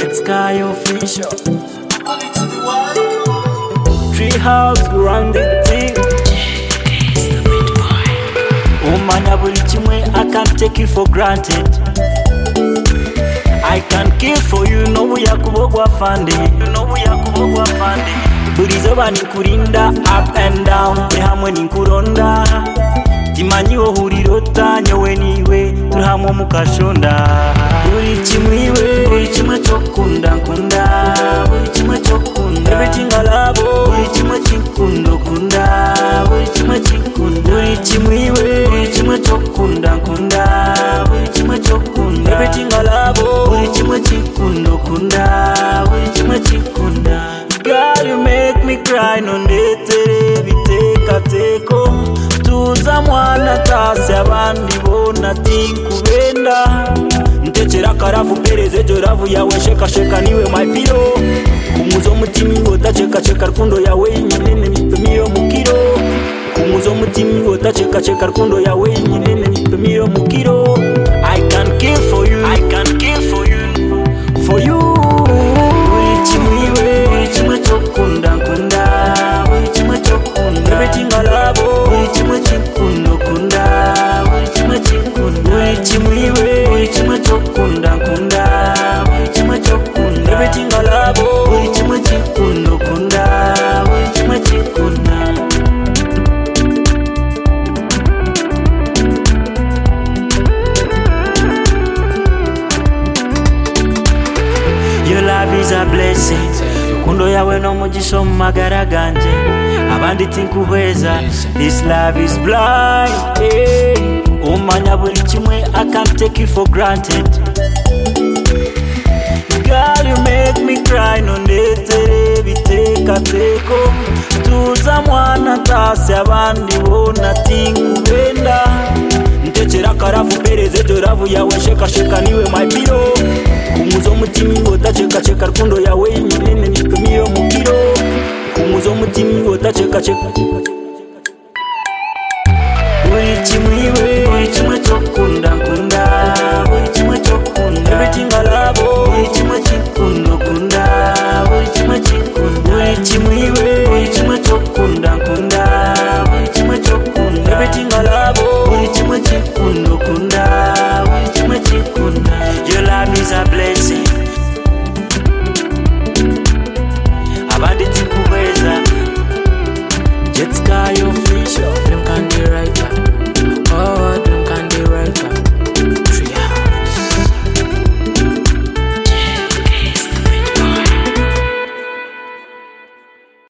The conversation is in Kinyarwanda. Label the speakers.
Speaker 1: it's Sky Official. Treehouse around the thing. umanya buri kimwe i can't take it for granted i can kill for you know yakubogwa fandi you know yakubogwa fandi buri zoba nikurinda up and down turi hamwe ninkuronda timanyiwo hurirota nyowe niwe turi hamwe mukashonda buri kimwe iwe buri kimwe cyokunda nkunda buri kimwe cyokunda everything i love buri kimwe cyikunda kunda buri kimwe cyikunda buri kimwe iwe buri kimwe cyokunda nkunda buri kimwe cyokunda everything i love buri kimwe cyikunda kunda buri kimwe cyikunda God, you make me cry nondetere bitekateko tuza mwana tasi abandi bona ati kubenda ntekera akaravu pereze ejo ravu yawe shekasheka niwe mapiro kumuza umutima ingotacekaceka rukundo yawe yinyinene nipimiro mukiro kumuza umutima ingotacekaceka rukundo yawe yinyinene nipimiro mukiro i can kill for you i can kill for you for you buri kimwe iwe buri kimwe cyokunda nkunda buri kimwe cyokunda everything i love buri kimwe cyikunda kunda buri kimwe cyikunda buri kimwe iwe buri kimwe cyokunda nkunda buri kimwe cyokunda everything i love buri kimwe cyikunda kunda buri kimwe cyikunda Your love is a blessing Kundo yawe no mugisha mu magara ganje Abandi tinkuhweza This love is blind hey. Umanya buri kimwe I can't take it for granted Girl you make me cry nondetere bitekateko Tuza mwana ntasi abandi bona tinkubenda ntekera akaravu pereze ejo ravu yawe shekasheka niwe mapiro kumuza umutima ingotacekaceka rukundo yawe yinyinene nipimiyo mukiro kumuza umutima ingotacekaceka buri kimwe iwe buri kimwe cyokunda nkunda buri kimwe cyokunda everything i love buri kimwe cyikunda kunda buri kimwe cyikunda buri kimwe iwe